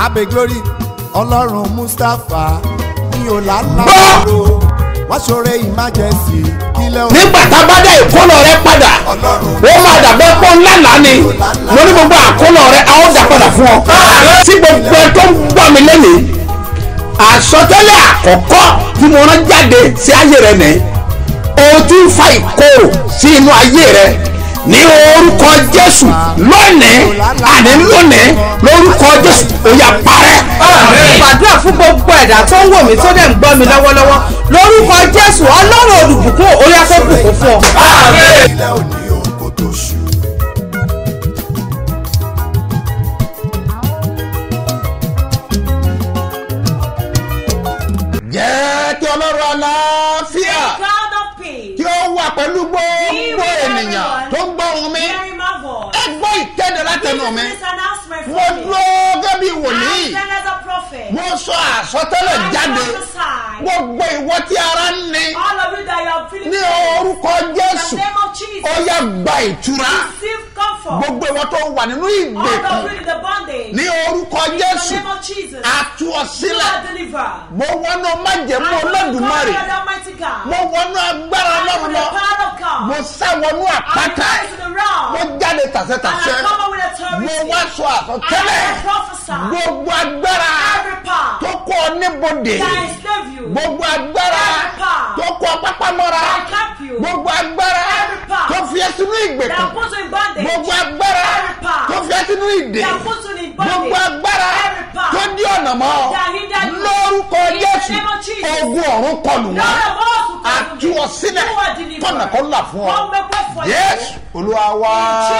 abe glory ọlọ́run mustapha ní ọ̀làlá Gbọ́! ro wọ́n ṣoore emergency kílẹ̀ òun nígbà tá a bá dá ìkólọ rẹ padà ó máa dàbẹ́ pọ́ ńlá là ni mo ní gbogbo àkólọ rẹ a ó dà padà fún ọ. tí gbogbo ẹ tó ń gbọ́ mi lẹ́nìí àsọtẹ́lẹ̀ àkọ́kọ́ tí mo rán jáde sí ayé rẹ nìyí o ti ń fa ìkorò sí inú ayé rẹ ní orúkọ jésù lónìí àní lónìí lórúkọ jésù ó yá parẹ́. gbàdúrà fún gbogbo ẹ̀dá tó ń wò mí tó dẹ̀ ń gbọ́ mi lọ́wọ́lọ́wọ́ lórúkọ jésù ọlọ́run olùbùkún orí afẹ́bùkún fún ọ. kílẹ̀ òní òun kò tó ṣù. jẹ́ kí ọlọ́run àlàáfíà God of peace. kí ó wà pẹ̀lú gbogbo ènìyàn tó ń gbọ́ ohùn mi Hearing my voice. ẹ gbọ́ ìkéde látẹnu mi This announcement mo from me. dúró gẹ́gẹ́ bí wòlíì I stand as a prophet. mo sọ àsọtẹ́lẹ̀ I jáde prophesy. gbogbo ìwọ tí ara ń ní All of you that you are feeling ní pain, orúkọ in jésù the name of Jesus. ó yá gba ìtura Receive comfort. gbogbo ìwọ tó wà nínú All ìgbèkùn of you in the bondage. ní orúkọ in the jésù name of Jesus. àtú ọ You sílẹ̀ are delivered. mo wọnú májẹ̀mú I olódùmarè the Almighty God. mo wọnú agbára I ọlọ́run with the lọ power of God. mo sá wọnú I àpáta rise to the rock. mo jáde And I tàṣẹtàṣẹ come up with authority. mo wá sọ àsọtẹ́lẹ̀ I prophesy. gbogbo agbára Every power tó kọ ọ níbodè that enslave you. gbogbo agbára Every power tó kọ ọ pápámọ́ra that cap you. gbogbo agbára Every power tó fi ẹ́ sínú that ìgbèkùn put you in bondage. gbogbo agbára Every power tó fi ẹ́ sínú ìdè that put you in bondage. gbogbo agbára Every power tó dí ọ̀nà mọ́ ọ that hinder you. lórúkọ In the jésù name of Jesus. ogun ọ̀run kọlù Lord wọn of hosts will come àtú to ọ me. sílẹ̀ You are delivered. tọ̀nà kan là fún ọ Come make way for jésù you. olúwa wá.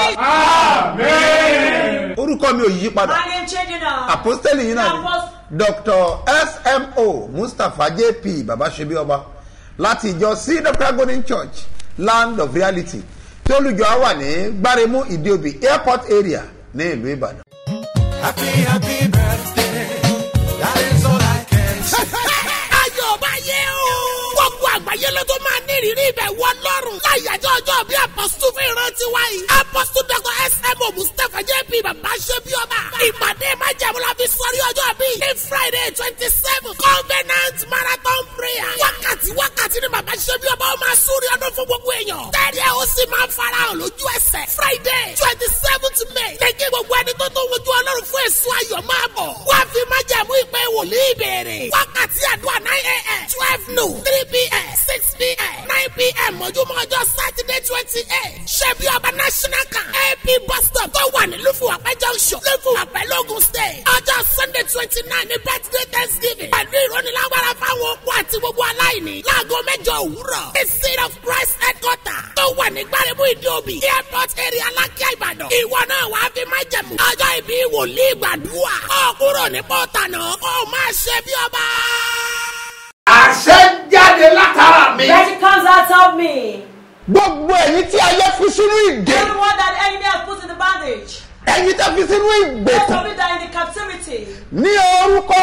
Jesus. orúkọ mi ò yí padà My name changing now. apostoli yìí náà ni Apost- dr smo mustapha jp babasebi ọba láti ìjọ cedar golden church land of reality tí olùjọ á wà ní gbáremú ìdíòbí airport area ní ìlú ìbàdàn. happy happy birthday that is all i can say. ayọ̀ bá yẹ o. gbogbo àgbáyé ló tó máa ní ìrírí ibẹ̀ wọ lọ́rùn. láyàjọ́ ọjọ́ bí apọ́sítù fi rántí wáyé. apọ́sítù dr smo mustapha jp bàbá ṣe bí ọba. ìpàdé májàmú la fi sọrí ọjọ́ bí. ní friday twenty seven covenant marathon prayer. wákàtí wákàtí ni bàbá ṣe bí ọba ó máa súnrí ọdún fún gbogbo èèyàn. tẹ́lẹ̀ ó sì máa farahàn lójú ẹsẹ̀. friday twenty seventh may. ní kí gbogbo ẹni tó tó wojú ọlọ́run fún èso ayọ̀ máa bọ̀. wá fi májàmú ìpè wòlíì béèrè. wákàtí àdúrà nine a.m. twelve noon three p.m. six p.m. nine p.m. mọ́júmọ́ ọjọ́ sátidé twenty eight. ṣebí ọba national camp ap bus stop tó wà ní lufowapẹ́ junction lufowapẹ́ logun state. ọjọ́ sunday twenty nine ní birthday thanksgiving. pẹ̀lú ìrónilágbára fáwọn okó àti gbogbo aláìní. láago mẹ́jọ òwúrọ̀. the seed of christ headquarter tó wà ní gbáremú ìdíòbí. airport area alákíá ìbàdàn. ìwọ náà wàá fi máa jẹ̀mú. ọjọ́ ìbí wòlíì gbàdúrà. ó kúrò ní pọ́tà náà ó máa ṣe bí ọba àṣẹ jáde látara mi. Let it comes out of me. gbogbo ẹ̀yin tí ayé fi sínú ìdè Everyone that the enemy has put in the bondage. ẹ̀yin tó fi sínú Those ìgbèkùn of you that are in the captivity. ní orúkọ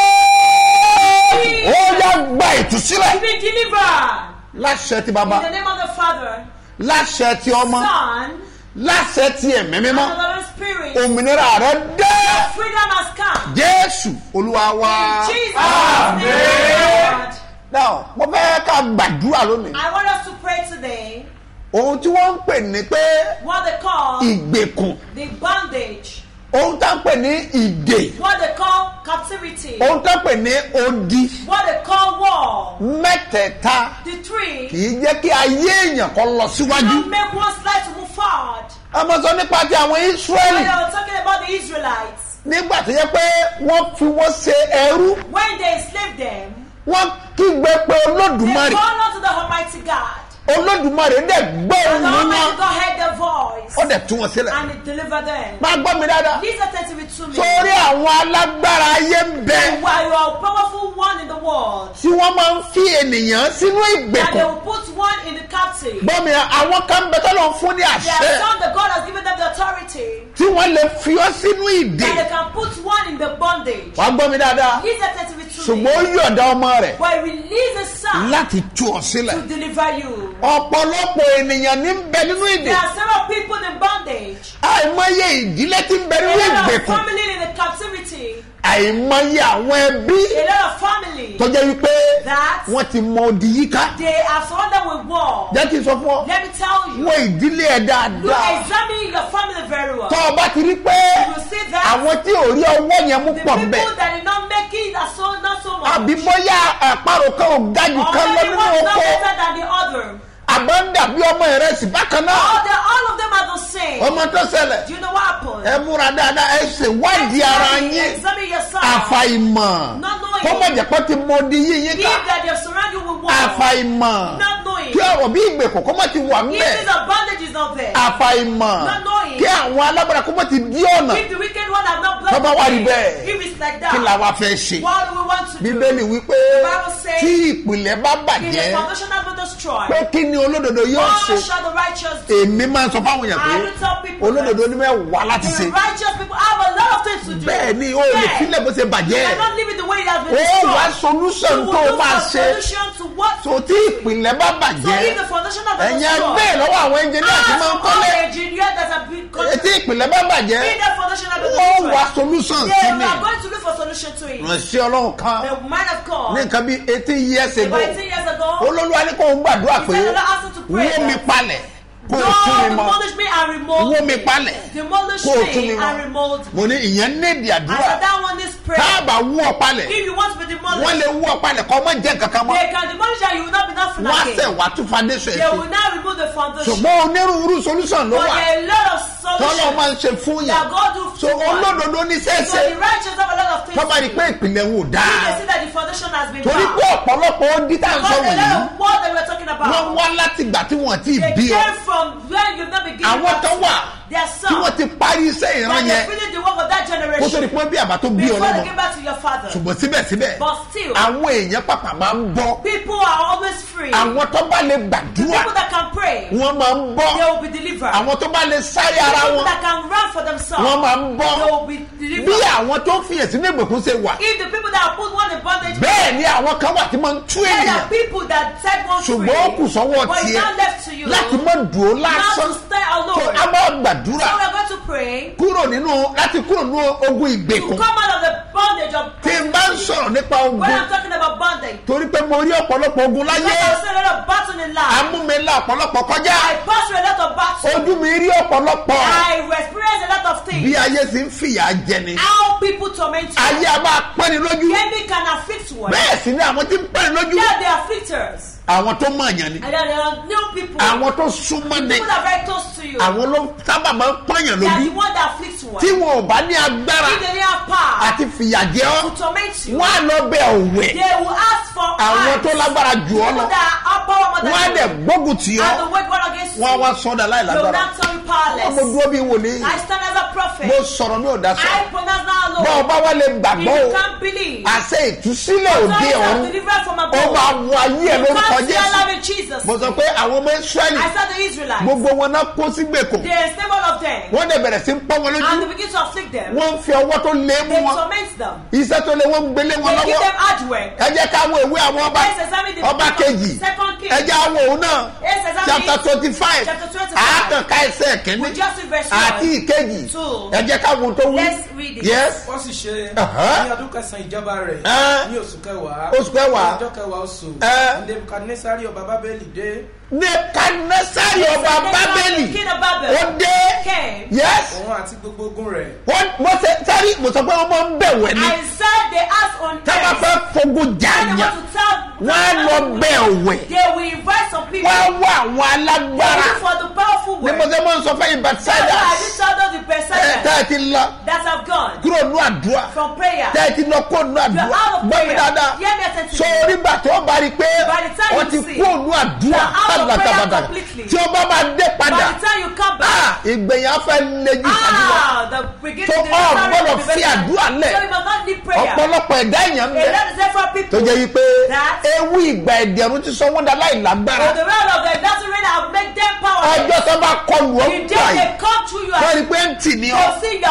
jẹ́ ó yá gba ìtúsílẹ̀ To be delivered. láṣẹ ti In bàbá the name of the Father, láṣẹ ti ọmọ Son, láṣẹ ti ẹ̀mí and mímọ́ of the Holy Spirit. òmìnira rẹ dé Freedom has come. jésù olúwa wá. Jesus' name. now mo fẹ́ ká gbàdúrà lónìí I want us to pray today ohun tí wọ́n ń pè ní pé what they call ìgbèkùn the bondage, ohun tá ń pè ní ìdè what they call captivity, ohun tá ń pè ní odi what they call war. mẹ́tẹ̀ẹ̀ta The three kì í jẹ́ kí ayé èèyàn kan lọ síwájú. don't make one's life to move forward. ọmọ sọ nípa ti àwọn When israẹli they were talking about the Israelites, nígbà tó yẹ pé wọ́n fi wọ́n ṣe ẹrú when they enslaved them, wọ́n kígbe pé they olódùmarè called unto the Almighty God. olódùmarè dẹ̀ gbọ́ And the òun Almighty wọn God heard their voice ó dẹ̀ tú wọn sílẹ̀. and it delivered them. máa gbọ́ mi dáadáa Listen attentively to me. sórí àwọn alágbára ayé ń bẹ You are you are a powerful one in the world. tí wọ́n máa ń fi ènìyàn sínú And they ìgbèkùn will put one in the captive. gbọ́ mi àwọn kan bẹ tọ́lọ̀ ń fún ní There àṣẹ are some that God has given them the authority tí wọ́n lè fi ọ́ sínú ìdè that they can put one in the bondage. wàá gbọ́ mi dáadáa Listen attentively to ṣùgbọ́n ó me. yọ̀ǹda ọmọ rẹ̀ But he release the son láti tú ọ sílẹ̀ to deliver you. ọ̀pọ̀lọpọ̀ ènìyàn ní ń bẹ nínú ìdè There are several people in bondage. àìmọye ìdílé tí ń bẹ nínú There are ìgbèkùn family in the captivity. àìmọye àwọn ẹbí A lot of family tó jẹ́ wípé that wọ́n ti mọ odi yíká they are surrounded with war. jẹ́ kí n sọ fún ọ Let me tell you, wọ́n ìdílé ẹ̀ you dáadáa examine your family very well. tọ́ ọ bá ti rí pé You will see that àwọn tí ò rí ọwọ́ yẹn mú the pọ̀ people bẹ́ẹ̀ that did not make it are so not so much. àbí bóyá àparò kan ò ga jù Or kan lọ maybe nínú one is not oko better than the other. àbọ̀ ń dàbí ọmọ ìrẹsì bákan náà All, the, all of them are the same. ọmọ tó ṣẹlẹ̀ Do you know what happened? ẹ múra dáadáa ẹ ṣèwádìí ara yín Examine yourself. àfàìmọ̀ Not knowing. kó má jẹ́ pé ó ti mọ odi yín yín If ká that they surround you with war. àfàìmọ̀ Not knowing. kí ọ̀rọ̀ bí ìgbèkùn kó má ti wà If ńbẹ̀ this a bondage is not there. àfàìmọ̀ Not knowing. kí àwọn alágbára kó má ti dí ọ̀nà If the wicked one have not blocked Bàbá wa rí the way, bẹ́ẹ̀. If it's like kí that. la wá fẹ́ ṣe What do we want to bíbélì do? wípé Bible says, tí ìpìlẹ̀ bá If the bàjẹ́ foundation has been destroyed. pé kí ni olódodo yóò What ṣe shall the righteous do? èmi máa ń sọ fáwọn èèyàn pé I will tell people olódodo ní mẹ́wàá láti The ṣe righteous people have a lot of things to do. bẹ́ẹ̀ ni o lè Yeah. sílẹ̀ bó ṣe You bàjẹ́ cannot leave it the way it has been ó destroyed. wá solution You tó will o look máa for ṣe solution to what? tó tí ìpìlẹ̀ bá So if bàjẹ́ the foundation of the ẹ̀yin destroyed. ẹgbẹ́ lọ́wọ́ àwọn ẹnjìníà tí máa ń Ask kọ́lé all engineer that have been tí ìpìlẹ̀ bá bàjẹ́ If the foundation of the wọ́n wá destroyed. solution They sí ni are going to look for solution to it. ránṣẹ́ ọlọ́run kan The man of God. ní nǹkan bí eighteen years ago About 18 years ago. olólùwà ní kò ń gbàdúrà He pé said, "Lord, ask him to pray wó mi that- palẹ̀ kó o God tún mi mọ́ demolish me and remold wó mi palẹ̀ Demolish kó o tún mi me mọ́ and remold me. mo ní ìyẹn nídìí I àdúrà said that one is prayer. táàbà wú ọ palẹ̀ If you want to be demolished, wọ́n lè wú ọ palẹ̀ kọ́ ọmọ jẹ́ kankan mọ́ they can demolish and you will not be nothing wọ́n á again. sẹ̀ wá tún foundation They ẹ̀ will now remove the foundation. ṣùgbọ́n onírúurú solution ló But wà there are a lot of tọ́lọ́ solutions máa ń ṣe fún yàn that God do so to one. olódodo ní So sẹ́sẹ́ the righteous have a lot of things tọ́ba rí to pé do. ìpìlẹ̀ wò If dáa they see that the foundation has been torí bad. pé ọ̀pọ̀lọpọ̀ ó dí tá à ń sọ But a wọ̀nyí lot of what that we're talking wọ́n about. wá láti ìgbà tí wọ́n ti They bí ọ came from where you've not been given àwọn birth tó to. wà There are tí some wọ́n ti parí iṣẹ́ ìran that yẹn they finished the work of that kó tó generation di pé bí àbá tó bí ọ before they lọ́mọ came back to your father. ṣùgbọ́n síbẹ̀síbẹ̀ But still, àwọn èèyàn pàpà máa ń bọ́ people are always free. àwọn tó bá lè gbàdúrà People that can pray, wọ́n máa ń bọ́ they will be delivered. àwọn tó bá lè sáré ara People wọn that can run for themselves, wọ́n máa ń bọ́ they will be bí delivered. àwọn tó ń fiyèsí ní ìgbèkùn ṣe wà If the people that have put one in bondage, bẹ́ẹ̀ ni àwọn kan wà tí máa ń tú there ènìyàn are people that set one free. ṣùgbọ́n ó kù sọ́wọ́ But it's tiẹ̀ not left to you. láti má dùn ó Now lásán to stay tó alone. a máa So gbàdúrà we're going to pray kúrò nínú láti kúrò nínú ogun to ìgbèkùn come out of the bondage of tí n bá ń sọ̀rọ̀ nípa ogun When I'm talking about bondage, torí pé mo rí ọ̀pọ̀lọpọ̀ ogun láyé because I've seen a lot of battle in life. amúmẹ́lá ọ̀pọ̀lọpọ̀ kọjá I pass through a lot of battle. ojú mi rí ọ̀pọ̀lọpọ̀ I experience a lot of bí things. ayé sì ń fìyà jẹni How people torment you. ayé a máa pẹ́ni lójú The enemy can afflict one. bẹ́ẹ̀ sì ni àwọn tí ń pẹ́ni lójú They are the afflictors. àwọn tó mọ̀ àyàn ni And then there are new people. àwọn tó súnmọ́ ni People that are very close to you. àwọn ló sábà máa ń pọ́nyàn They are lójú the one that afflicts one. tí wọn ò bá ní agbára If they didn't have power àti fìyà jẹ ọ́ to torment you, wọn á lọ bẹ òwe they will ask for àwọn eyes. tó lágbára jù ọ́ People lọ that are power more than wọn á you. dẹ̀ gbógun tì ọ́ And the word war against you. wọn á wá sọ́dà láì They will lágbára not turn you wọn mo powerless. dúró bí wòlíì I stand as a prophet. mo sọ̀rọ̀ mi ò dá sọ I pronounce now alone. bọ́ọ̀ bá wà lè If gbàgbọ́ o you can't believe, àṣẹ ìtúsílẹ̀ òde authorities are ọ̀run delivered from ó above. máa wọ ayé ẹ̀ You lórúkọ can't see jésù alive in Jesus. mo sọ pé àwọn ọmọ israẹli I said the Israelites. gbogbo wọn náà kó sí gbèkùn They enslaved all of them. wọ́n dẹ̀ bẹ̀rẹ̀ sí ń pọ́n wọn And lójú they begin to afflict them. wọ́n ń fi ọwọ́ tó lé mú They wọn torment them. iṣẹ́ tó lé wọ́n ń gbélé wọn They give lọ́wọ́ them hard work. ẹ jẹ́ ká wo ìwé àwọn ọba Let's examine the ọba book of kejì Second Kings. ẹ jẹ́ àwọn òun náà Let's examine chapter it. twenty five Chapter 25. àákànká ẹsẹ̀ kìíní We just read verse àti one. ìkejì Two. ẹ jẹ́ ká wo tó wí Let's read it. yes wọ́n sì ṣe Aha. ní ọdún kẹsàn-án ìjọba rẹ̀ Ẹ́. ní oṣù kẹwàá Oṣù kẹwàá. ní ọjọ́ kẹwàá oṣù Ẹ́. nebukadnesari ọba bábélì dé nebukadnesari ọba bábélì King of Babel ó dé came. yes òun àti gbogbo ogun rẹ̀ wọ́n mo ṣe sẹ́rí mo sọ pé wọ́n máa ń bẹ̀wẹ̀ ni I said they asked on tá a bá earth. fẹ́ fogun When they jàyàn want to tell wọ́n á lọ bẹ̀ òwe They will invite some people. wọ́n á wá àwọn They alágbára look for the powerful ní word. mo ṣe máa ń sọ fún yín That's why I bàtsáyà did tell those the ẹ Bethsaida tẹ́ ẹ ti lọ that have gone kúrò nú àdúrà from prayer. tẹ́ ẹ ti lọ kó nú You àdúrà are out of gbọ́ mi prayer. dáadáa Hear me attentively. so onígbà tó bá rí i pé By the time wọ́n you ti see, kó nú àdúrà you are out of prayer tàbàtàbàtà completely. tí ó bá máa dé By padà the time you come back, ah, ìgbẹ̀yìn afẹ́ lẹ́jú ìṣàdúrà ah, the beginning. So, the oh, start gbọ́dọ̀ of the fi beginning. àdúrà lẹ̀. So you must not need prayer. ọ̀pọ̀lọpọ̀ ẹ̀dá èèyàn ń A bẹ lot of different people. tó jẹ́ wípé That- ewu ìgbà ẹ̀dẹ̀rún ti sọ wọ́n dá láì lágbára But the realm of them doesn't really have make them powerless. ọjọ́ tó bá kọlù ọ́ The gbà day yìí they come through you wọ́n and rí pé ń tì ní ọ́ They'll see your Ah, ó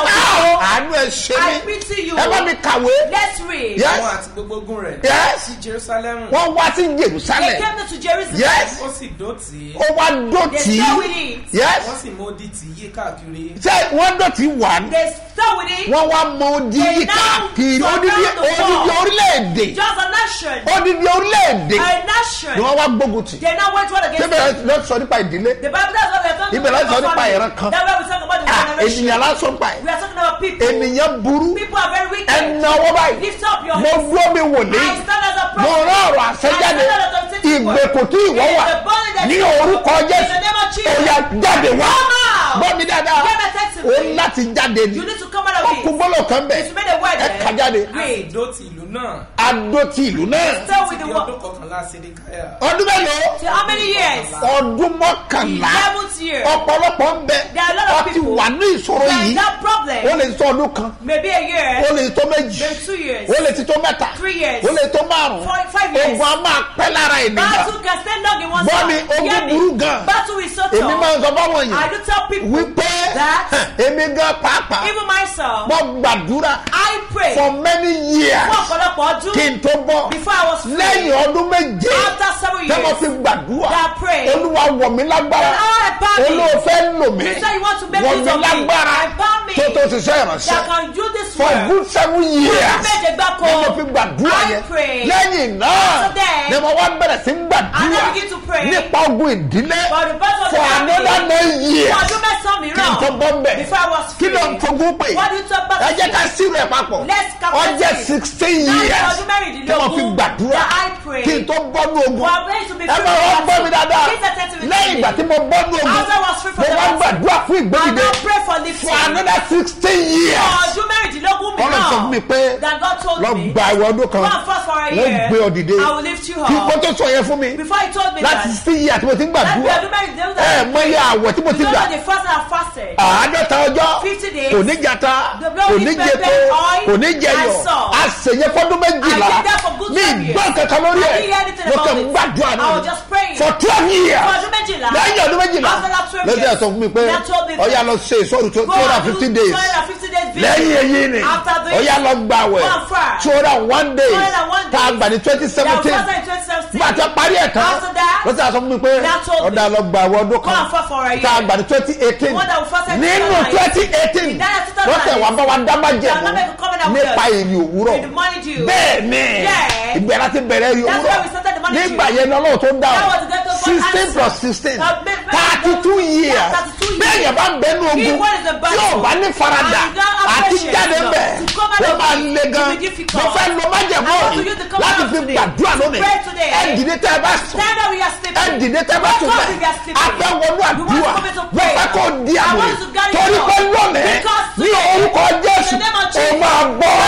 àánú ẹ ṣe I mí pity you. ẹ bá mi kàwé Let's read. Yes. àwọn àti gbogbo ogun rẹ̀ Yes. sí jerusalem wọ́n wá sí They jerusalem came to Jerusalem. Yes. ó sì dọ̀tí ó wá They dọ̀tí stay with it. yes wọ́n sì mú odi tì yí káàkiri ṣé wọ́n dọ̀tí wà ní They stay with it. wọ́n wá mọ odi They yí now káàkiri surround odidi the wall. odidi orílẹ̀-èdè Just a nation. odidi orílẹ̀-èdè A ni nation. wọ́n wá gbógun tì They now went one against síbẹ̀ them. lọ sọ nípa ìdílé The Bible tells us we are talking Ibẹ̀ la sọ about nípa family. ìran kan. That's why we talk about the Ah, generation. ènìyàn lásán pa ẹ̀ We are talking about people. ènìyàn burú People are very wicked. ẹnà ọwọ́ báyìí Lift up your mo hands. dúró mi wò ní I stand as a prophet. mo rán ọ̀rọ̀ àṣẹjáde I stand as a authoritative word. ìgbèkùn tí ìwọ It is wà the body that ní you- orúkọ In the jésù name of Jesus. òyà jáde wá Come out. gbọ́ mi dáadáa Get my text o today. láti jáde ni You need to come out ó of kú it. gbọ́dọ̀ kan bẹ̀ You made a word ẹ there. kà jáde a sì dọ̀tí ìlú náà adó ti ìlú náà Stay with ti the di word. ọdún kọkànlá sédékáyà ọdún mélòó So how many years? ọdún mọ́kànlá Eleventh year. ọ̀pọ̀lọpọ̀ ń bẹ There are a lot of ọtí people wà ní ìṣòro There is yìí that problem. ó lè tó ọdún kan Maybe a year. ó lè tó méjì Maybe two years. ó lè ti tó mẹ́ta Three years. ó lè tó márùn Four, five years. ogun a máa pẹ́ lára ènìyàn Battle can stand long in one Gbọ́ side. mi, ogun Hear me. burú gan. Battle is so èmi máa tough. ń sọ fáwọn I èèyàn do tell people wípé that èmi gan pàápàá even myself, mo gbàdúrà I pray for many years fún ọ̀pọ̀lọpọ̀ ọdún kí n tó bọ́ before I was free. lẹ́yìn ọdún méje After seven tẹ́ mo years, fi gbàdúrà that I pray. olúwa wọ̀ mí lágbára The Lord empower me. olóòfẹ́ lò mí You say you want to make wọ̀ use mí of me. lágbára Empower me. tó tó ti sẹ́ that ìránṣẹ́ can do this for work. good seven years méje gbáko. ni mo fi gbàdúrà I yẹn pray. lẹ́yìn náà After that, ni mo wá bẹ̀rẹ̀ sí And gbàdúrà I begin to pray. nípa ogun ìdílé For the birth of for the family. another nine Fún years ọdún mẹ́sàn-án kí n tó mìíràn. bọ́ mbẹ̀ Before I was kí free. ló ń fogún pè What do you talk about? ẹ jẹ́ ká sírò ẹ̀ papọ̀ Let's calculate ọjẹ́ it. sixteen Láti years ọdún mẹ́rìndínlógún tí mo fi gbàdúrà that I pray. kí n tó bọ́nú ogun For our place to be ẹ free bá from wọn gbọ́ mi battle. dáadáa Please attend to me lẹ́yìn ìgbà tí mo bọ́nú ogun After I was free from mo the wá battle. gbàdúrà fún I ìgbédìde now pray for lifting. for another sixteen For years ọdún mẹ́rìndínlógún Ọlọ́run sọ fún mi mìíràn. pé That God told lọ me. gba ìwọ ọdún kan Go and fast for a wọ́n year. gbé ọ dìde I will lift you kí up. kó tó sọ yẹn fún mi Before he told me láti that. sixteen years tí mo ti ń Láti gbàdúrà ọdún mẹ́rìndínlógún ẹ mọ iye àwẹ̀ tí mo ti You gbà know the fast I fasted. àádọ́ta ọjọ́ 50 days. kò ní jata The blood kò is ní pepper, jẹko oil, kò ní jẹyọ and salt. àṣeyẹ fọdún méjìlá I did that for good ní seven years. ìgbọ́n kankan lórí I ẹ̀ didn't hear anything mo about kàn it. gbàdúrà I náà was just praying. for twelve years For ọdún méjìlá. lẹ́yìn ọdún méjìlá After that 12 lọ́sẹ̀ years. sọ fún mi pé That told me that- ọ̀yà lọ ṣe ìṣòro two Go hundred and and do fifty days 250 days video. lẹ́yìn èyí ni After this, ọ̀yà lọ gbà wẹ̀ go and fast. two hundred and one days 201 tá a days. gbà ní twenty That was seventeen fasted in 2017. nígbà tí a parí ẹ̀ tán After that, lọ́sẹ̀ sọ fún mi pé that told me. ọ̀dà lọ gbà wẹ̀ ọdún Go kan and fast for a year. tá a gbà ní twenty eighteen The one that we fasted in nínú 2019. twenty eighteen In that 2019. wọ́n tẹ̀ wá bá wa dá má jẹ̀mú That God make a covenant with nípa us. èrè òwúrọ̀ With the money due. bẹ́ẹ̀ ni Yeah. ìbẹ̀rẹ̀ láti bẹ̀rẹ̀ èrè That's òwúrọ̀ why we started the money nígbà due. yẹn ni ọlọ́run tó dá That ọ was the greatest sixteen answer. plus sixteen Uh, make- make- thirty two Yeah, years 32 years. bẹ́ẹ̀ yẹn bá ń bẹnu He ogun was the battle. tí ò bá ní farada And God àti appreciates jáde you. bẹ̀ To come out ó of máa it le gan will be difficult. mo fẹ́ lo májẹ̀mú I want to yìí use the covenant láti fi today. gbàdúrà To lónìí pray today. ẹ dìde tẹ́ ẹ bá sùn Stand up, we are sleeping. ẹ dìde tẹ́ bá tún Wake up, bẹ̀ we are sleeping. afẹ́wọnú We want àdúrà to come into mo prayer. fẹ́ kó di I àmì want to carry torí on. pé lónìí Because ní today, orúkọ jésù in the name of ó Jesus, máa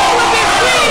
gbọ́.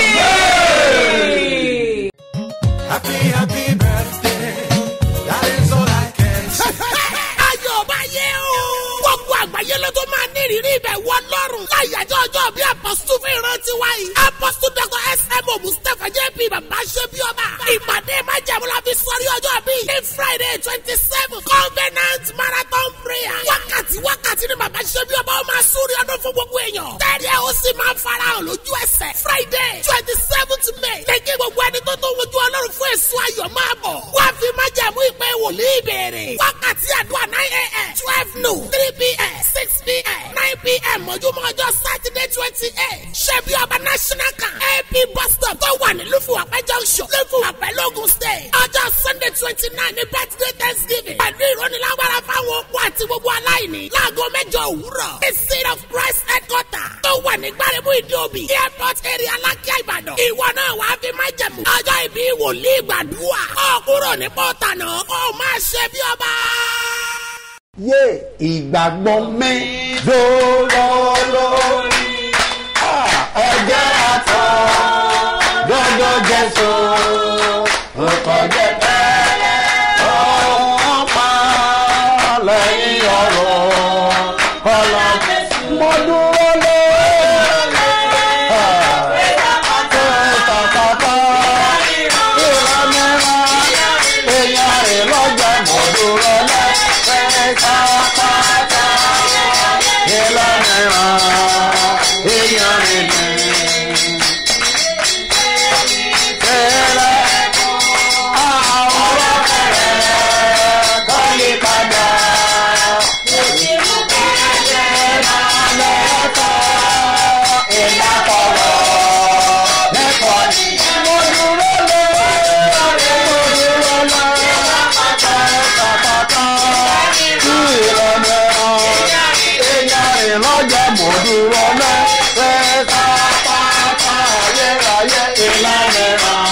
Free. Happy, happy birthday. That is all I can say. ayọ̀ bá yẹ o. gbogbo àgbáyé ló tó máa ní ìrírí ibẹ̀ wọ lọ́rùn. láyàjọ́ ọjọ́ bí apọ́sítù fi rántí wáyé. apọ́sítù dr smo mustapha jp bàbá ṣe bí ọba. ìpàdé májàmú la fi sọrí ọjọ́ bí. ní friday twenty seven covenant marathon prayer. wákàtí wákàtí ni bàbá ṣe bí ọba ó máa súnrí ọdún fún gbogbo èèyàn. tẹ́lẹ̀ ó sì máa farahàn lójú ẹsẹ̀. friday twenty seventh may. ní kí gbogbo ẹni tó tó wojú ọlọ́run fún èso ayọ̀ máa bọ̀. wá fi májàmú ìpè wòlíì bẹ̀rẹ̀. wákàtí àdúrà nine a.m. twelve noon three p.m. six p.m. nine p.m. mọ́júmọ́ ọjọ́ sátidé twenty eight. ṣebí ọba national kan ap bus stop tó wà ní lufowapẹ́ junction lufowapẹ́ logun state. ọjọ́ sunday twenty nine ní birthday thanksgiving. pẹ̀lú ìrónilágbára fáwọn okó àti gbogbo aláìní. láago mẹ́jọ òwúrọ̀. the seed of christ headquarter tó wà ní gbáremú ìdíòbí. airport area alákíá ìbàdàn. ìwọ náà wàá fi máa jẹ̀mú. ọjọ́ ìbí wòlíì gbàdúrà. ó kúrò ní pọ́tànà ó máa ṣe bí ọba yé ìgbàgbọ́ mi dòrò lórí ẹ̀jẹ̀ àtọ̀ dọ́dọ̀ jésù nǹkan jẹ tẹ́lẹ̀ ọ̀hún pa lẹ́yìn ọ̀rọ̀ ọ̀la mo dúró lé tàkàtà ìlànà èèyàn rẹ̀ lọ́jà mo dúró lé tàkàtà ìlànà èèyàn dúró náà ẹ̀ka pátá ayérayé ìlànà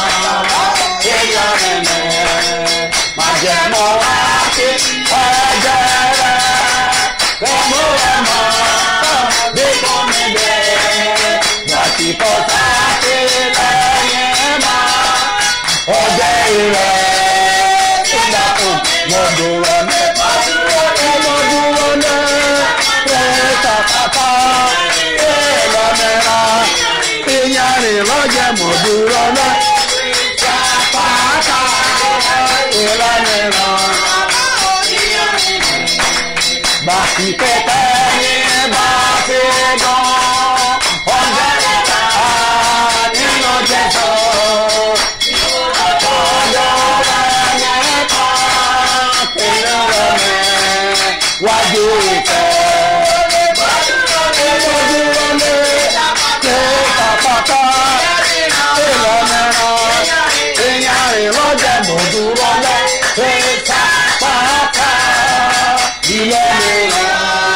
ìlànà májẹ̀mọ́ wá sí ẹ̀jẹ̀ rẹ̀ kọ́mú ẹ̀mọ́ bí kò ní bẹ́ẹ̀ láti kọ́ sáfì lẹ́yìn máa ọjọ́ ìrẹ̀ ìdàkùn mo dúró ní mo dúró ní ẹ̀ka pátá ìlànà ìyàrin lọ́jẹ̀ mo dúró ní pátá ìlànà bàtí pẹpẹ ní bàtí gan ọjọ́ ìta nínú jẹjọ ọjọ́ ẹ̀yẹ́ta kìlọ̀ rẹ̀ wájú ìfẹ́. Ojúwọlé ṣe pàpàtà ìlànà ìyàn ìlọ́jẹ̀ mọ̀dúrọ̀lẹ́ ṣe pàpàtà ìlànà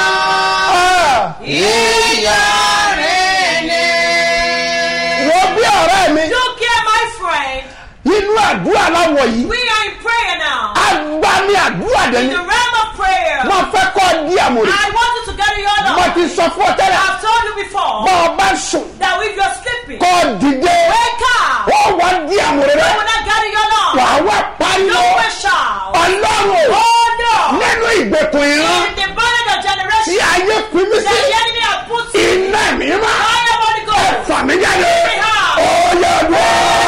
wọ́n bí ọ̀rẹ́ mi Look here, my friend. nínú àdúrà láwọ̀ yìí We are in prayer now. agbá ní àdúrà In dẹ́ni the realm of prayer. mo fẹ́ kọ́ di àmọ̀rẹ́ I want you to gather your mo love. ti sọ fún ọ tẹ́lẹ̀ I've told you before bọ́ ọ bá sùn that if you're sleeping, kọ́ dìde wake up. ó wá di àmọ̀rẹ́ You rẹ will not gather your love. wà á wá pariwo You will shout. ọlọ́run Oh no. nínú ìgbèkùn ìran In the bondage of tí generation ayé pín mí that sí the enemy has put you. iná mi má Fire Holy Ghost. fà mí jáde ó yẹ dùn.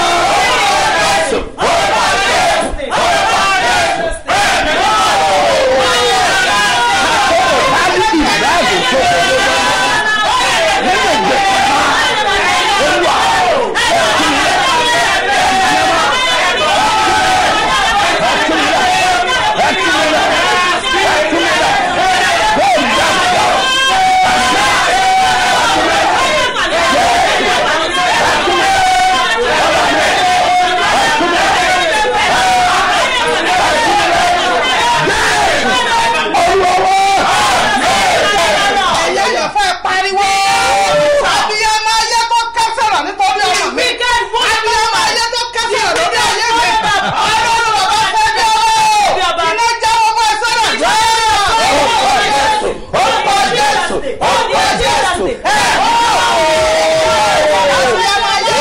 ẹ̀yẹ́ fẹ́ pariwo. abiyamọ ayé tó kẹsàrà nítorí ọmọ mi. abiyamọ ayé tó kẹsàrà lórí ayé mi. ọlọ́run bàbá fẹ́ bí ọwọ́. iná já ọmọ ẹsẹ̀ rẹ̀ jẹ́. Orúkọ Jésù, orúkọ Jésù, ẹ abiyamọ ayé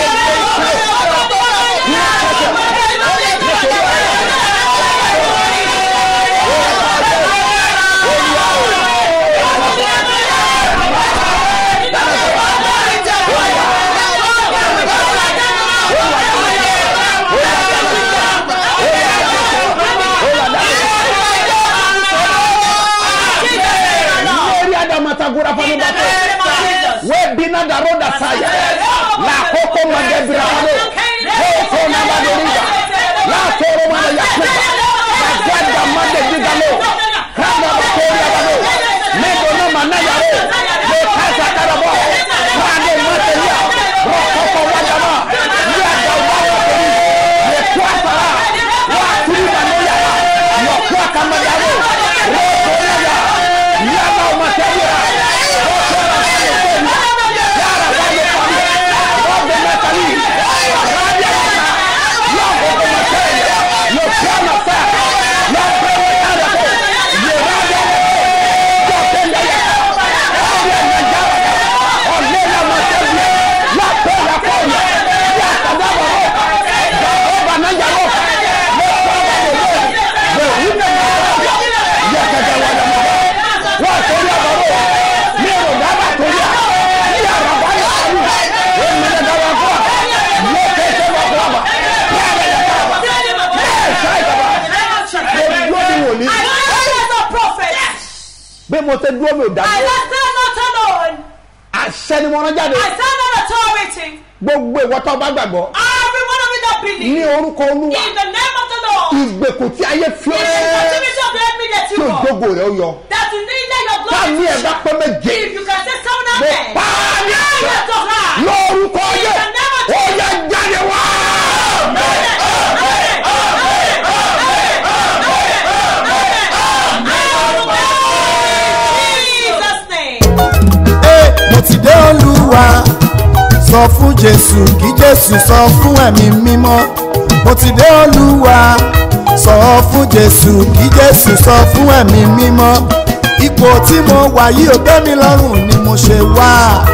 lórí adamatagura fani bàtà wẹ́ẹ̀ bínú dàrú dasaya làkókò magẹ́bìrà fani kókó nàbàdìrìjà làkóró mana yakuba magada magẹ́dìgalo kanda bakori abalo mẹ́gbọ́ náà ma náyàrá lè kásá karabọ́ kande mọ́tẹ́líà rọ̀kọ́kọ́ wájàmá yíyàgá wáwọ̀ kẹ́rì lè kó àsàrà wà kúrú bàlóyà yọ̀ kó àkàmọ́yàrá rọ̀kọ́ yàrá yàrá ọmọtẹ́líà rọ̀kọ́ àkàmọ́yàrá yàrá wáyé pàmò rọ̀bẹ̀ mẹ́tàlí rábíà kàkà yọ̀kọ́ ọmọtẹ́líà yọ̀ kó àmọ̀fẹ́ yọ̀ kó yàrá kó yẹ rábíà yọ̀ kẹ́lẹ́ yà rábíà nàìjíríà ọ̀lẹ́yà ọmọtẹ́líà yà kó yà kó yà yà kàdá bọ̀ ọba nàìjíríà lọ kọ́ ọba lọ́wọ́ bẹ̀ wúlò yẹ kẹ̀kẹ́ wà lọ́wọ́ wọ́n torí àbọ̀wọ́ ní èrò dábàá torí à ní àràbà yà sọ́yìn èmi lè dáwọ́ fún wa yóò kéṣe wà fún wa ní àrẹ yà ká wa ní ẹ̀ṣá ìjọba mo dúró ní wòlíì I know as a prophet. bí mo ṣe dúró mi ò dá I dúró stand not alone. àṣẹ ni mo rán jáde I stand on authority. gbogbo ìwọ tó bá gbàgbọ́ Every one of you that ní believe orúkọ olúwa in the name of the Lord. ìgbèkùn tí ayé fi In ọ́ the sí captivity of the enemy that tí you are. ògbógbò rẹ̀ ó yọ That you need that your tá glory ní to ẹ̀ bá shine. pẹ́ méje If you can say seven mo amen. pa á ní Now you àṣẹ have to hide. lórúkọ yẹ ó yẹ jáde wá. Jesus name. Ee, mo sọ fún jésù kí jésù sọ fún ẹ̀mí mímọ́ mo ti dé olúwa sọ fún jésù kí jésù sọ fún ẹ̀mí mímọ́ ipò tí mo wà yìí ò tẹ́ mi lọ́rùn ni mo ṣe wá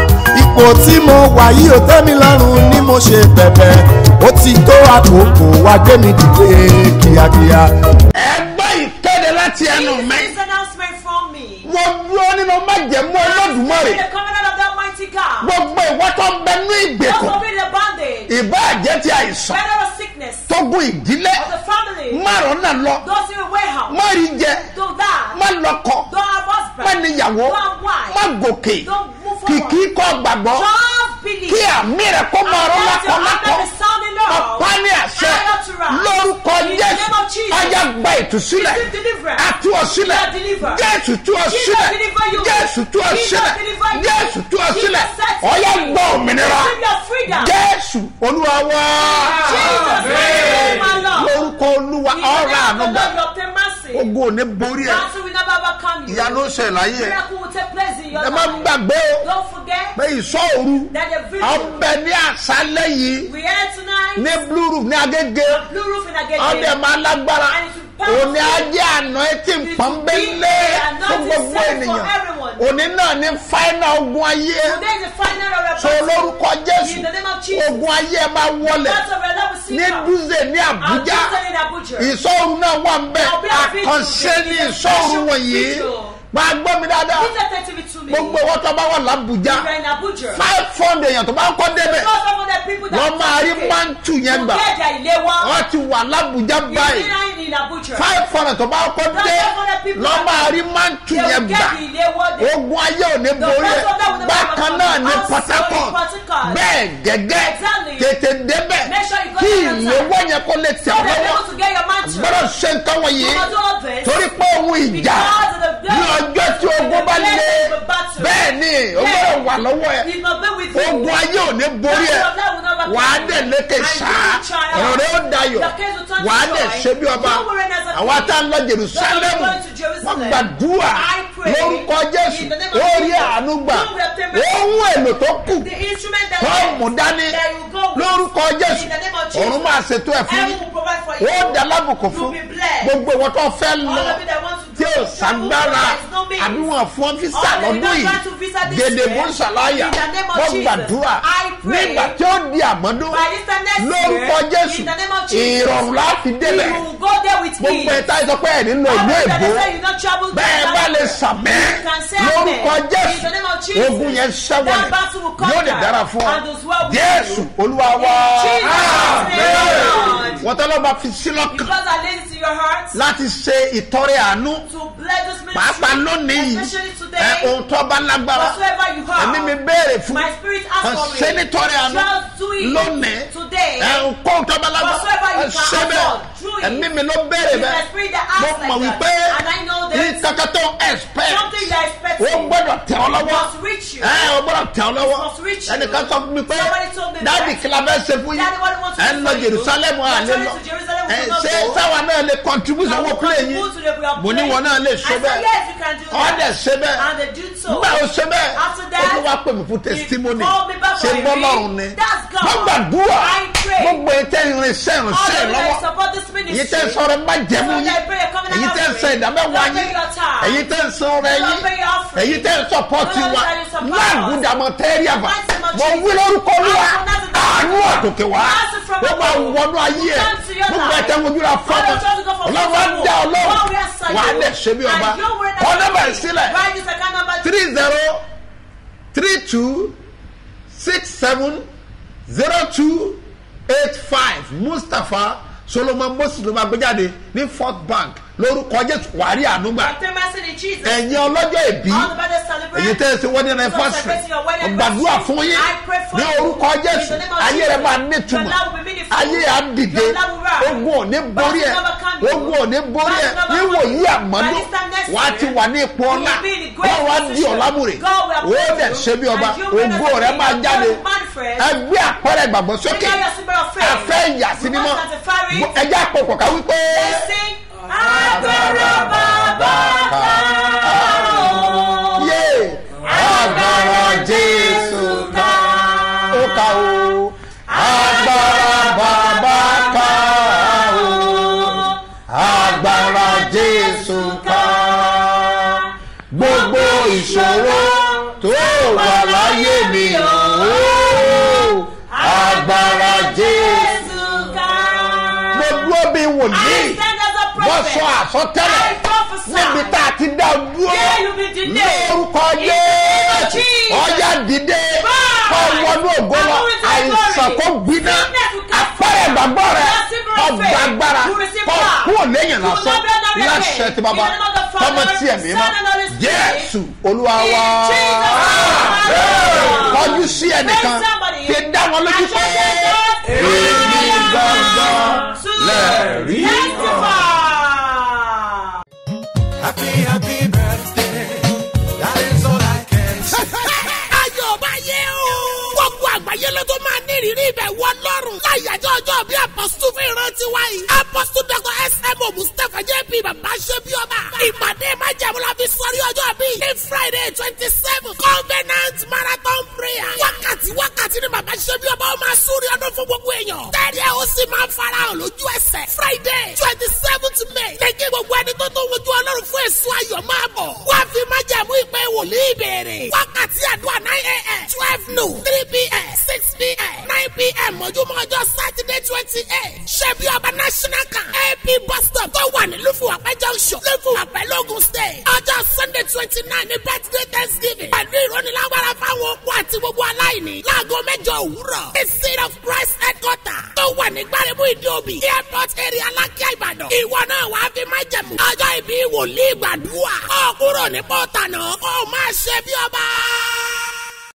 ipò tí mo wà yìí ò tẹ́ mi lọ́rùn ni mo ṣe bẹ̀bẹ̀ ó ti tó àkókò wá gbé mi dìde kíákíá. ẹgbẹ́ ìkéde láti ẹnu mi This announcement from me. mo dúró nínú májẹ̀mú olódùmarè The covenant of the Almighty God. gbogbo ìwọ tó ń bẹ ní Those ìgbèkùn who be in the bondage. ìbá àjẹ́ ti àìsàn Better of sickness. tógun ìdílé Of the family. márùn náà lọ Those in the warehouse. má rí jẹ Don't die. má lọkọ Don't have husband. má níyàwó Don't have wife. má gòkè Don't move forward. kìkì kọ gbàgbọ́ Just believe. kí àmì rẹ kó máa rọ And let your lákọlákọ hand be sounding now. ọ̀pá ní àṣẹ I ought to rise. lórúkọ In the jésù name of Jesus. ọjà gba ìtúsílẹ̀ Receive deliverance. àtú ọ sílẹ̀ You are delivered. jésù tú ọ Jesus sílẹ̀ deliver you. jésù tú ọ Jesus sílẹ̀ deliver you. jésù tú ọ Jesus sílẹ̀ set you ọyá free. gbọ́ òmìnira Receive your freedom. jésù olúwa wá Jesus name, my Lord. lórúkọ olúwa In the ọ̀rọ̀ name of the ànúgbà Lord, you obtain mercy. ogun ò ní borí ẹ Battle will never overcome you. ìyanu ṣe láyé ẹ Miracle will take place in your ẹ má life. gbàgbé o Don't forget pé ìsọ òru that the video ọbẹ ní àṣálẹ́ yìí we had tonight, ní blue roof ní agége blue roof in Agege. ọdẹ máa lágbára And it will power òní ajé àná etí pọ́nbélé fún gbogbo ènìyàn òní náà ní fáínà ogun ayé Today is the final of our so lórúkọ jésù In the name of Jesus. ogun ayé máa wọlẹ̀ That's of our love will see ní now. dúzè ní I'm àbújá just in Abuja. ìsọ̀rù náà wà ń bẹ̀ There'll be a video, àkànṣe ní there'll be a ìsọ̀rù special wọ̀nyí video. máa gbọ́ mi dáadáa Please attentive to me. gbogbo owó tó bá wà lábújá You are in Abuja. five hundred èèyàn tó bá ń kọ́ débẹ̀ Because some of the people that wọ́n máa rí okay, mántù yẹn to gbà get their ìléwọ́. wọ́n ti wà lábújá You báyìí see in Abuja. five hundred tó bá kọ́ dé lọ́ máa rí mántù They yẹn will gbà get the ìléwọ́. They- ogun ayé ò ní The borí rest ẹ̀ of them will never bákan overcome náà you. ní Also port in harcourt Port Harcourt. bẹ́ẹ̀ gẹ́gẹ́ Exactly. tètè débẹ̀ Make sure you go kí there on time. ìléwọ́ yẹn kó lè So tẹ̀ ọ́ they'll be lọ́wọ́ able to get your mantle. gbọ́dọ̀ ṣe nǹkan wọ̀nyí You must do all this. torí pé ohun ìjà Because of the ní ọjọ́ tí ogun bá lé bẹ́ẹ̀ ni o gbọ́dọ̀ wà lọ́wọ́ ẹ̀ It must be with you. ogun ayé ò ní borí ẹ̀ wà á dẹ̀ lékè sáá ọ̀rọ̀ rẹ̀ ó dayọ̀ wà á dẹ̀ ṣe bí ọba àwọn ata ń lọ jerusalem wọ́n gbàdúrà lórúkọ jésù ó rí àánú gbà ohun èlò tó kù The instrument that tó mú dání that you go with. lórúkọ jésù In the name of Jesus. òun máa ṣètò ẹ̀ fún Heaven yín will provide for you. ó dá lábùkù fún You'll be blessed. gbogbo ìwọ tó fẹ́ All lọ of you that want to tí go ò to sàgbára there is no means. àbí wọn fún ọ́fíìsà All of you lọ́dún that yìí want to visa this gèdè year, bó ń ṣàlàyà in the name of wọ́n Jesus, gbàdúrà I pray nígbà tí ó di àmọ́dún By this time next lórúkọ year, jésù in the name of Jesus, ìrọ̀rùn láti débẹ̀ You will go there with me. gbogbo ẹ̀ta ìsọ pé ẹ̀ nínú All ìlú of you that èbó say you not travel to bẹ́ẹ̀ that bá lè country, sàmẹ́ you can say lórúkọ amen. jésù In the name of Jesus, ogun yẹn that ṣẹ́wọ̀lẹ̀ battle will conquer yóò lè dára fún ọ and those well with jésù you. olúwa wá In Jesus' name, Lord. wọ́n tọ́lọ́ bá fi sí lọ́kàn Because I laid it to your heart láti ṣe ìtọrẹ àánú to bless this ministry, pàápàá lónìí yìí especially ẹ today, ohun tó bá lágbára whatsoever you have. ẹ̀mí mi béèrè fún My spirit asks kan for ṣe it. nítorí àánú Just do it lónìí today. ẹ ohun tó bá lágbára Whatsoever ẹ you can ṣe bẹ́ẹ̀ afford, do it. ẹ̀mí mi ló béèrè It's my bẹ́ẹ̀ spirit that mo asks mọ̀ like wípé that. And I know ní that kankan tó expect something you are ó expecting gbọ́dọ̀ tẹ̀ ọ́ lọ́wọ́ must reach you. ẹ ó gbọ́dọ̀ tẹ̀ ọ́ lọ́wọ́ must reach you. ẹnìkan sọ fún mi pé Somebody told me dáàdì that. kí la fẹ́ ṣe fún yín Daddy, what do you want to ẹ do ń lọ for you? jerusalem You're àlè traveling lọ to Jerusalem, we ẹ will not ṣé go. sáwa náà lè contribute Can owó we play yín contribute to the way of mo ní playing? wọn náà lè I ṣe said, bẹ́ẹ̀ yes, you can do ọ́ that. dẹ̀ ṣe bẹ́ẹ̀ And they did so. nígbà ó ṣe bẹ́ẹ̀ After ó that, tún wá pè mí fún testimony called me back ṣe for a bọ́ ring. lọ́rùn ni That's God. wọ́n gbàdúrà I pray. gbogbo ètè irinṣẹ́ All ìrìnsẹ́ of you that lọ́wọ́ support this èyí ministry, tẹ́ ń sọ̀rọ̀ má jẹ̀mú so yín that pray a covenant èyí tẹ́ ń sọ offering. ìdámẹ́wàá Don't pay yín your tithe. èyí tẹ́ ń sọ ọrẹ Don't yín pay your offering. èyí tẹ́ ń sọpọ́tì Don't wa pay your support. láàgùdàmọ̀ tẹ́rìàbà Mighty name of mo Jesus. wí lórúkọ olúwa I pronounce it. àánú àtòkè wá Blessed from ó máa above. wọnú ayé ẹ Come to your gbogbo life. ẹ̀tẹ́ wojúra fọ́mọ Father, try to go for ọlọ́run á football. dá ọlọ́run God will answer wà á you. dẹ̀ ṣe bí ọba And your word kọ́ has nọ́mbà been sílẹ̀ Write this account number three zero three two six seven zero two eight five mustapha solomon moses ló máa gbé jáde ní fourth bank lórúkọ jésù wàrí ànúgbà Obtain mercy in Jesus. ẹ̀yin ọlọ́jọ́ ìbí All the brothers celebrate. èyí tẹ́ ẹ ti wọ́n ní anniversary ọgbàdúrà fún yín ní orúkọ jésù ayé rẹ máa nítumọ̀ ayé á dìde ogun ò ní borí ẹ ogun ò ní borí ẹ níwò yí àmọ́dún wà á ti wà ní ipò ọ̀la wọ́n wá di ọ̀làmùrè ó dẹ̀ ṣe bí ọba ogun rẹ máa jáde ẹgbẹ́ àpẹẹrẹ ìgbàgbọ́ sókè afẹ́ ìyà sí mímọ́ ẹjẹ́ àpòpọ̀ ká wípé. Sing, agbára bàbá ká o. yé agbára jésù ká ó ká o tó wà láyé mi o agbára jésù mo dúró bí wòlíì mo sọ àsọtẹ́lẹ̀ níbi tá a ti dá o dúró lórúkọ jésù ọjà dìde kọ wọnú ògo lọ àìsàn kó gbiná apẹrẹ ìgbàgbọ́ rẹ kọ gbàgbára kọ kúrò lẹ́yìn lásán láṣẹ tí bàbá tọmọ tí ẹ̀mí mọ́ jésù olúwa wá kọjú sí ẹnìkan fi dá wọn lójú pé èmi gangan lẹ́ẹ̀rí. Happy, happy birthday. That is all I can say. ayọ̀ bá yẹ o. gbogbo àgbáyé ló tó máa ní ìrírí ibẹ̀ wọ lọ́rùn. láyàjọ́ ọjọ́ bí apọ́sítù fi rántí wáyé. apọ́sítù dr sm mustapha jp bàbá ṣe bí ọba. ìpàdé májàmú la fi sọrí ọjọ́ bí. ní friday twenty seven covenant marathon prayer. wákàtí wákàtí ni bàbá ṣe bí ọba ó máa súnrí ọdún fún gbogbo èèyàn. tẹ́lẹ̀ ó sì máa farahàn lójú ẹsẹ̀. friday twenty seventh may. lẹ́kí gbogbo ẹni tó tó wojú ọlọ́run fún èso ayọ̀ máa bọ̀. wá fi májàmú ìpè wòlíì béèrè. wákàtí àdúrà nine a.m. twelve noon three p.m. six p.m. nine p.m. mọ́júmọ́ ọjọ́ saturday twenty eight. ṣebí ọba national camp ap bus stop tó wà ní lufowapẹ junction lufowapẹ logun state. ọjọ́ sunday twenty nine ní birthday thanksgiving. pẹ̀lú ìrónilágbára fáwọn okun àti gbogbo aláìní. láago mẹ́jọ òwúrọ̀. the seed of christ headquarter tó wà ní gbáremú ìdíòbí. airport area alákíá ìbàdàn. ìwọ náà wàá fi máa jẹ̀mú. ọjọ́ ìbí wòlíì gbàdúrà. ọ̀kúrò ní pọ́tà náà kó o máa ṣe bí ọba.